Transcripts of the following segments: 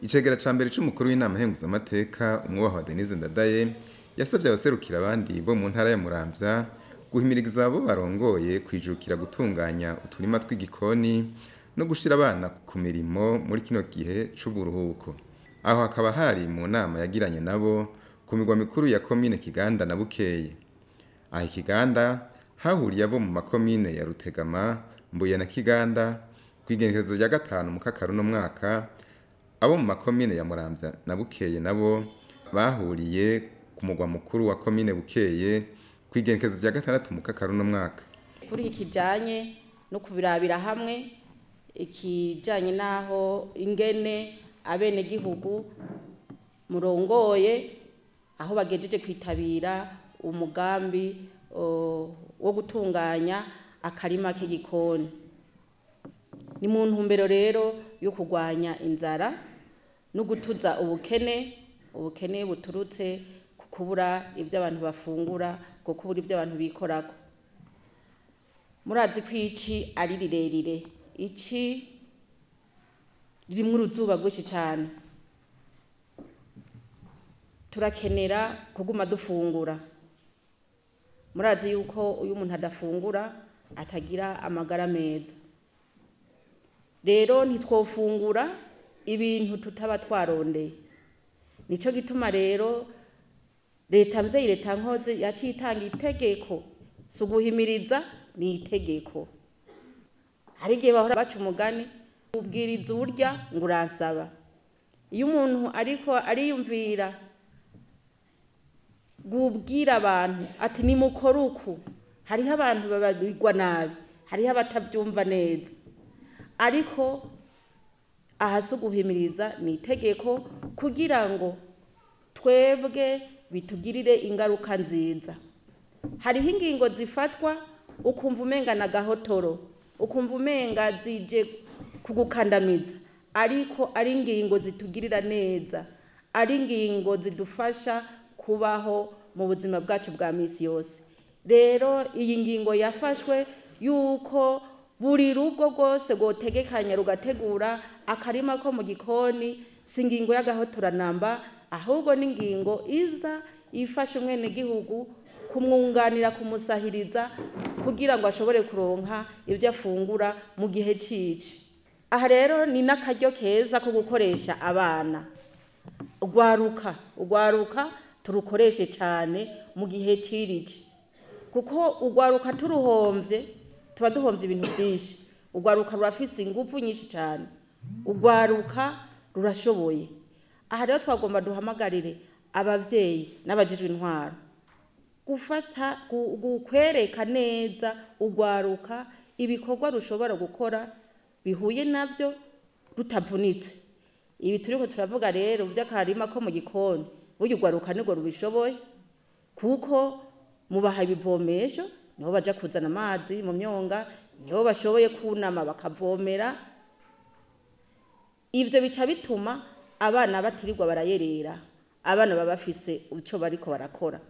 icegera ca mbere c'umukuru w'inama henguzamateka umwubahwa denise ndadaye yasabye abaserukira abandi bo mu ntara ya muramvya guhimiriza abo barongoye kwijukira gutunganya uturima tw'igikoni no gushira abana ku mirimo muri kino gihe c'uburuhuko aho hakaba hari mu nama yagiranye nabo ku migwa mikuru ya komine kiganda na bukeye aha ikiganda hahuriye abo mu makomine ya rutegama mbuye na kiganda kw'igenekerezo rya gatanu mu kakaru no mwaka abo mu makomine ya muramvya na bukeye nabo bahuriye ku mugwa mukuru wa komine bukeye kw'igenekerezo rya gatandatu mu kakaru no mwaka kuri iki kijanye no kubirabira hamwe ikijanye n'aho ingene abenegihugu murongoye aho bagejeje kwitabira umugambi o, wo gutunganya akarima k'igikoni ni mu ntumbero rero yo kurwanya inzara no gutuza ubukene ubukene buturutse ku kubura ibyo abantu bafungura ku kubura ibyo abantu bikorako murazi ko iki ari rirerire iki ririmo uruzuba rwinshi cyane turakenera kuguma dufungura murazi yuko uyu muntu adafungura atagira amagara meza rero ntitwofungura ibintu tutaba twarondeye nicyo gituma rero leta mvyeyi leta nkoze yaciye itanga itegeko si uguhimiriza ni itegeko hari igihe bahora baca umugani ubwiriza urya ngo uransaba iyo umuntu ariko ariyumvira gubwira abantu ati nimukore uku hariho abantu babigwa nabi hariho abatabyumva neza ariko aha si uguhimiriza ni itegeko kugira ngo twebwe bitugirire ingaruka nziza hariho ingingo zifatwa ukumva umenga na gahotoro ukumva umenga zije kugukandamiza ariko ari ingingo zitugirira neza ari ingingo zidufasha kubaho mu buzima bwacu bwa minsi yose rero iyi ngingo yafashwe yuko buri rugo rwose rwotegekanya rugategura akarima ko mu gikoni si ingingo y'agahotoranamba ahubwo ni ingingo iza ifasha umwenegihugu kumwunganira kumusahiriza kugira ngo ashobore kuronka ibyo afungura mu gihe cyici aha rero ni n'akaryo keza ko gukoresha abana urwaruka urwaruka turukoreshe cyane mu gihe cy'iriki kuko urwaruka turuhombye tuba duhombye ibintu byinshi urwaruka rurafise ingufu nyinshi cyane urwaruka rurashoboye aha rero twagomba duhamagarire ababyeyi n'abajijwe intwaro gufata kwereka neza urwaruka ibikorwa rushobora gukora bihuye nabyo rutavunitse ibi turiho turavuga rero by'akarima ko mu gikoni burya urwaruka nirwo rubishoboye kuko mubaha ibivomesho niho baja kuzana amazi mu myonga niho bashoboye kunama bakavomera ibyo bica bituma abana batirirwa barayerera abana baba bafise icyo bariko barakora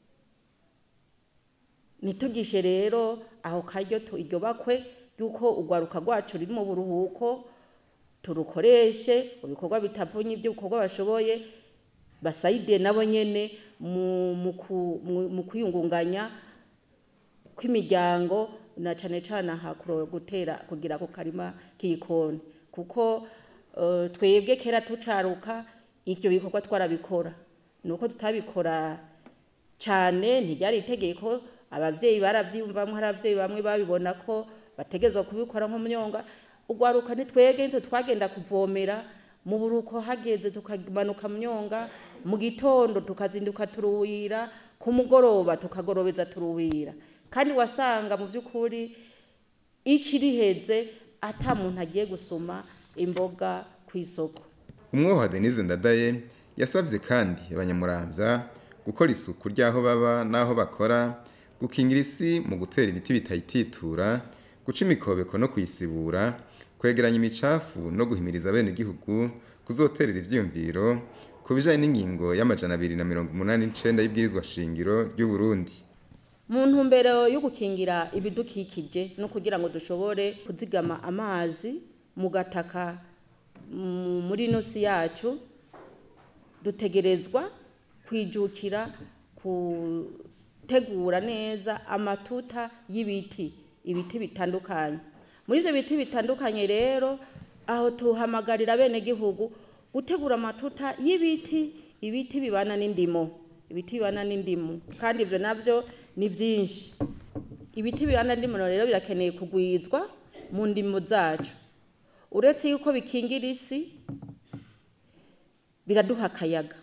ntitugishe rero aho karyo iryo bakwe yuko urwaruka rwacu ruri mu buruhuko turukoreshe mu bikorwa bitavunye ibyo bikorwa bashoboye basayide nabo nyene mu kwiyungunganya kw'imiryango na cane cane aha gutera kugira ku karima k'igikoni kuko twebwe kera tucaruka ivyo bikorwa twarabikora nuko tutabikora cane ntiryari itegeko abavyeyi baravyiyumvamwo hari abavyeyi bamwe babibona ko bategezwa kubikora nko myonga urwaruka ntitwebwe nitwe twagenda kuvomera mu buruko hageze tukamanuka myonga mu gitondo tukazinduka turuwira ku mugoroba tukagorobeza turuwira kandi wasanga mu by'ukuri iki riheze ata muntu agiye gusoma imboga ku isoko umwoha denise ndadaye yasabye kandi abanyamuramvya gukora isuku ry'aho baba n'aho bakora gukingira isi mu gutera ibiti bitayititura guca imikobeko no kuyisibura kwegeranya imicafu no guhimiriza bene igihugu kuzoterera ivyiyumviro ku bijanye n'ingingo y'amajana abiri na mirongo umunani n'icenda y'ibwirizwa shingiro ry'u Burundi mu ntumbero yo gukingira ibidukikije no kugira ngo dushobore kuzigama amazi mu gataka mu- muri ino si yacu dutegerezwa kwijukira gutegura neza amatuta y'ibiti ibiti bitandukanye muri ibyo biti bitandukanye rero aho tuhamagarira bene gihugu gutegura amatuta y'ibiti ibiti bibana n'indimo ibiti bibana n'indimu kandi ibyo nabyo ni byinshi ibiti bibana n'indimo rero birakeneye kugwizwa mu ndimo zacu uretse yuko bikingira isi biraduha akayaga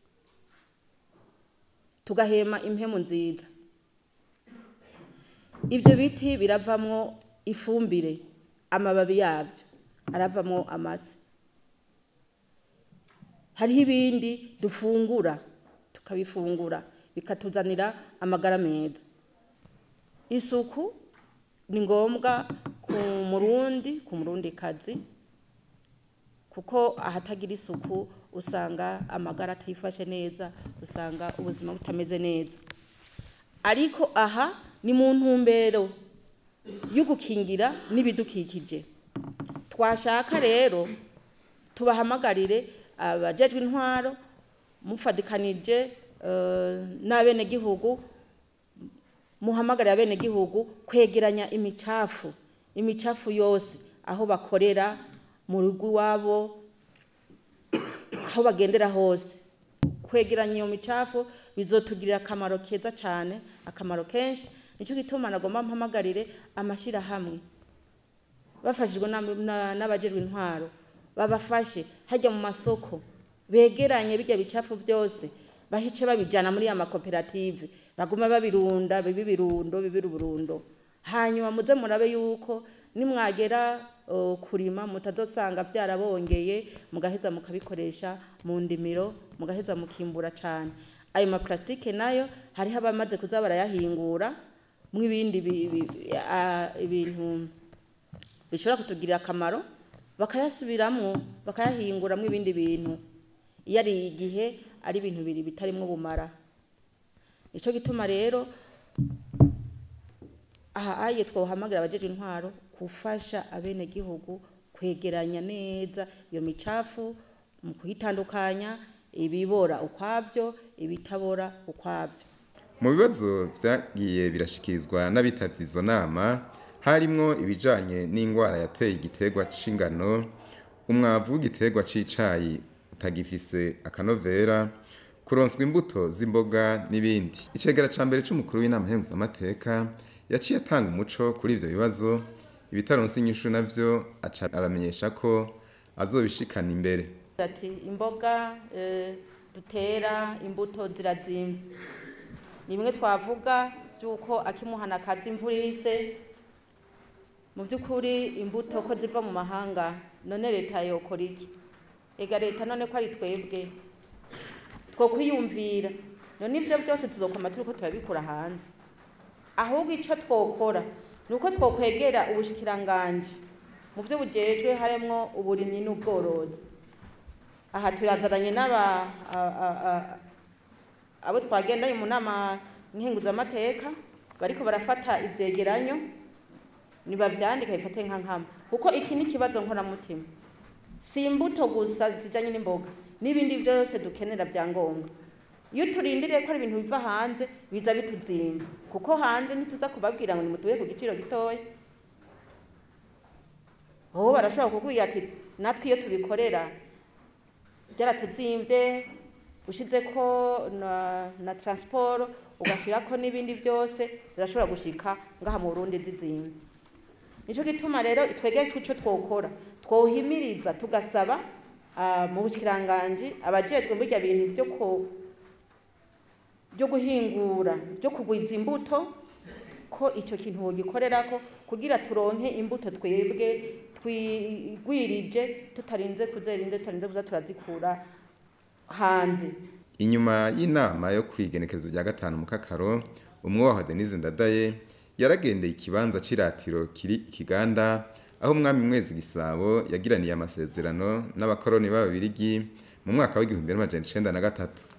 tugahema impemu nziza ibyo biti biravamwo ifumbire amababi yabyo aravamwo amase hariho ibindi dufungura tukabifungura bikatuzanira amagara meza isuku ni ngombwa ku murundi ku murundi kazi kuko ahatagira isuku usanga amagara atayifashe neza usanga ubuzima butameze neza ariko aha ni mu ntumbero yo gukingira n'ibidukikije twashaka rero tubahamagarire abajejwe intwaro mufadikanije eh, n'abenegihugu muhamagarira abenegihugu kwegeranya imicafu imicafu yose aho bakorera mu rugo iwabo aho bagendera hose kwegeranya iyo micafu bizotugirira akamaro keza cyane akamaro kenshi nicyo gituma nagomba mpamagarire amashyirahamwe bafashijwe na- na- n'abajejwe intwaro babafashe hajya mu masoko begeranye bijya bicafu byose bahice babijyana muri ya makoperative bagume babirunda bibe ibirundo bibe uburundo hanyuma muze murabe yuko nimwagera uh, kurima mutazosanga byarabongeye mugaheza mukabikoresha mu ndimiro mugaheza mukimbura cyane ayo maplastike nayo hariho abamaze kuza barayahingura mu ibindi bi- bi- a- ibintu bishobora kutugirira akamaro bakayasubiramwo bakayahinguramwo ibindi bintu iyo ari igihe ari ibintu biri bitarimo ubumara nicyo gituma rero aha aye twohamagara abajeje intwaro gufasha abenegihugu kwegeranya neza iyo micafu mu kuyitandukanya ibibora ukwabyo ibitabora ukwabyo mu bibazo byagiye birashikirizwa n'abitabye izo nama harimwo ibijanye n'indwara yateye igiterwa c'ingano umwavu w'igiterwa c'icayi utagifise akanovera kuronswa imbuto z'imboga n'ibindi icegera ca mbere c'umukuru w'inama nkenguzamateka yaciye atanga umuco kuri ivyo bibazo ibitaronse inyishu navyo aca abamenyesha ko azobishikana imbere ati imboga eh, dutera imbuto zirazimvye ni bimwe twavuga by'uko akimuhana akazi imvura ihise mu by'ukuri imbuto ko ziva mu mahanga none leta yokora iki ega leta none ko ari twebwe two kwiyumvira none ibyo byose tuzokoma turiko turabikura hanze ahubwo icyo twokora ni uko twokwegera ubushikiranganje mu byo bujejwe harimo uburimyi n'ubworozi aha turazananye n'aba a- a- a- abo twagendanye mu nama nkenguzamateka bariko barafata ivyegeranyo nibavyandika bifate nka nkama kuko iki ni ikibazo nkoramutima si imbuto gusa zijanye n'imboga n'ibindi byose dukenera vya ngombwa iyo turindiriye ko ari ibintu biva hanze biza bituzimba kuko hanze ntituza kubabwira ngo nimutuye ku giciro gitoya aho barashobora kukubwira ati natwe iyo tubikorera byaratuzimvye ushizeko na, na transport ugashirako n'ibindi byose zirashobora gushika ngaha mu Burundi zizimvye nico gituma rero twegeye ico twokora twohimiriza tugasaba ah, mu bushikiranganje abajejwe burya bintu byo ko byo guhingura byo kugwiza imbuto ko icyo kintu wogikorerako kugira turonke imbuto twebwe twigwirije tutarinze kuzerinze tutarinze kuza turazikura hanze inyuma y'inama yo kwigenekezo rya gatanu mu kakaro umwubaha denise ndadaye yaragendeye ikibanza c'iratiro kiri ikiganda aho umwami mwezi gisabo yagiraniye amasezerano n'abakoroni b'ababirigi mu mwaka w'igihumbi n'amajana icenda na gatatu